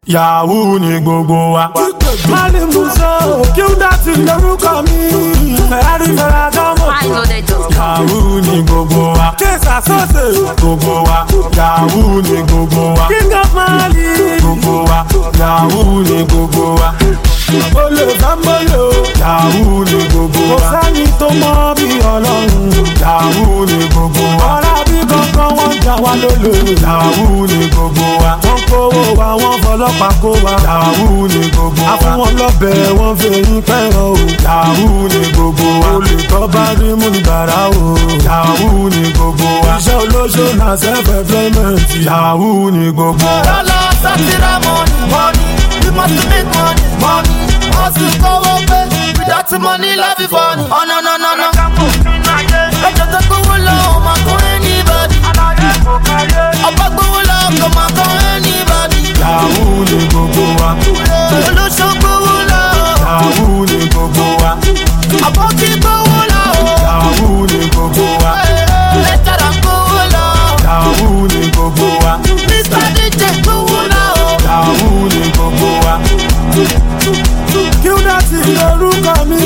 yahoo ni gbogbo wa. Mali Muso, kí ó dá ti lórúkọ mi. Ferrari Ferragamo. Yahoo ni gbogbo wa. Kéésà sọ́ọ̀sì. Gbogbo wa. Yahoo ni gbogbo wa. King of Mali. Gbogbo wa. Yahoo ni gbogbo wa. Olè Fámbólò. Yahoo ni gbogbo wa. Kò sẹ́ni tó mọ bí ọlọ́run. Yahoo ni gbogbo wa. Ọ̀rá bí kankan wọ́n jà wá lólè. Yahoo ni gbogbo wa. Wọ́n kówó wa, wọ́n fọlọ́pàá kó wa. Yahoo ni gbogbo wa. A fún wọn lọ́bẹ̀, wọ́n fẹ̀yìn pẹ̀rọ o. Yahoo ni gbogbo wa. Olè tó bá rí mú ní bàrà o. Yahoo ni gbogbo wa. Iṣẹ́ olóṣó na self-employment. Yahoo ni gbogbo wa. Lọ́lọ́ sátírà mọ́ni mọ́ni, we must make money money. Hustle kówó pé, without money life is funny. Ọ̀nà nà nà nà. Ẹjọ́ tó gbówó lọ, ò máa kọ́ anybody. Ọba gbówó lọ, kò máa kọ́ anybody. Yahoo ni gbogbo wa. Olóṣó gbówó lọ, Yahoo ni gbogbo wa. àbọ̀kí gbówó lọ. Yahoo ni gbogbo wa. Lẹ́tàrà gbówó lọ, Yahoo ni gbogbo wa. Mr. DJ gbówó lọ. Yahoo ni gbogbo wa. Kí ó dá sí lórúkọ mi.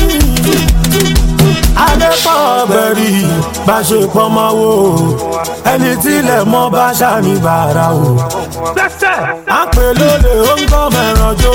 Adépọ̀ bẹ̀rì bá ṣe pọ́nmọ́ wò. Ẹni tílẹ̀ mọ́ bá ṣàní bàrà o. À ń pè lólè ó ń gbọ́ mẹ́ràn jó.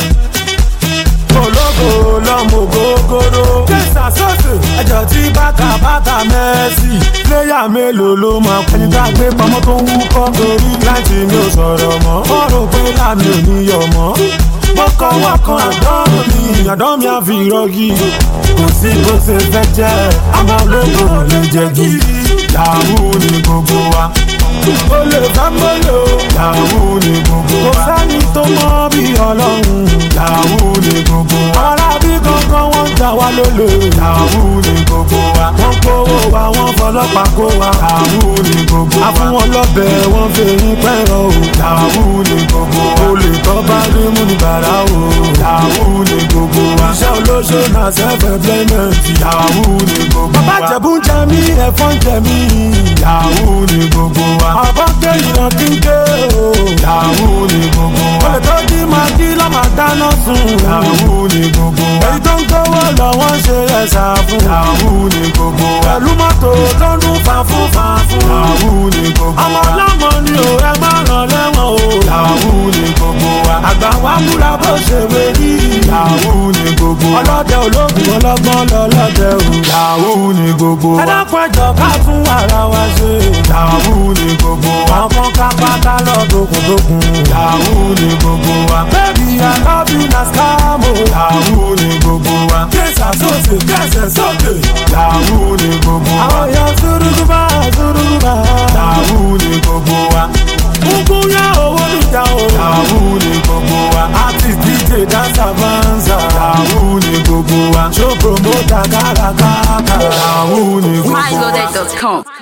Ológo lọ́mọ gógóró. Kẹ́sà sọ́ọ̀sì. Ẹjọ́ tí bàtà bàtà mẹ́sì. Léyà mélòó ló máa kú? Ẹni tá a gbé pamọ́ tó ń wúkọ́. Torí láti mi ò sọ̀rọ̀ mọ́. Wọ́n rò pé láàmì ò ní yọ̀ mọ́. Mo kọ́ wá kan àdán mi. Àdán mi á fi rọ́gì. Kò sí bó ṣe fẹ́ jẹ́. Àmọ́ ológo lè jẹ́ gidi. Yahoo ni gbogbo wa. Olè Fámbólò. Yahoo ni gbogbo wa. Kò sẹ́ni tó mọ́ bí ọlọ́run. Yahoo ni gbogbo wa. Ọ̀rá bí kankan wọ́n jà wá lólè. Yahoo ni gbogbo wa. Wọ́n kówó wa, wọ́n fọlọ́pàá kó wa. Yahoo ni gbogbo wa. A fún wọn lọ́bẹ̀, wọ́n fẹ̀yìn pẹ̀rọ o. Yahoo ni gbogbo wa. Olè tó bá rí mú ní bàrà o. Yahoo ni gbogbo wa. Iṣẹ́ olóṣó na self-employment. Yahoo ni gbogbo wa. Bàbá Jẹ̀bú ń jẹ mí, ẹ̀fọn ń jẹ mí. Yahoo ni gbogbo wa. Ọ̀bọ̀ ké ìran kí n ké o. Yahoo ni gbogbo wa. Olè tó jí máa jí lọ́mà dáná sun. Yahoo ni gbogbo wa. Èyí tó ń gbówó lọ wọ́n ṣe ẹ̀sà fún. Yahoo ni gbogbo wa. Pẹ̀lú mọ́tò tó ń dún fàfún fàfún. Yahoo ni gbogbo wa. Ọmọ ọlọ́mọ ni ò ẹ má ràn lẹ́wọ̀n o. Yahoo ni gbogbo wa. Àgbà wa múra bó ṣe wé rí. Yahoo ni gbogbo wa. Ọlọ́dẹ ológun ọlọ́gbọ́n lọ́lọ́dẹ o. Yahoo ni gbogbo wa. Ẹ dákun ẹjọ́ ká tún ara wa ṣe. Yahoo ni gbogbo wa. Àwọn ká pátá lọ dókundókun. Yahoo ni gbogbo wa. Baby I love you na scam o. Yahoo ni gbogbo wa. Kẹ́sà sóòsì kẹ́sẹ̀ sókè. Yahoo ni gbogbo wa. Àwọn èèyàn súrúgúbá súrúgúbá. Yahoo ni gbogbo wa. Gbogbo yá owó níjà o. Yahoo ni gbogbo wa. Àti DJ Dansa Banza. Yahoo ni gbogbo wa. Show promoter kárakára. Yahoo ni gbogbo wa. MyLoaded.com.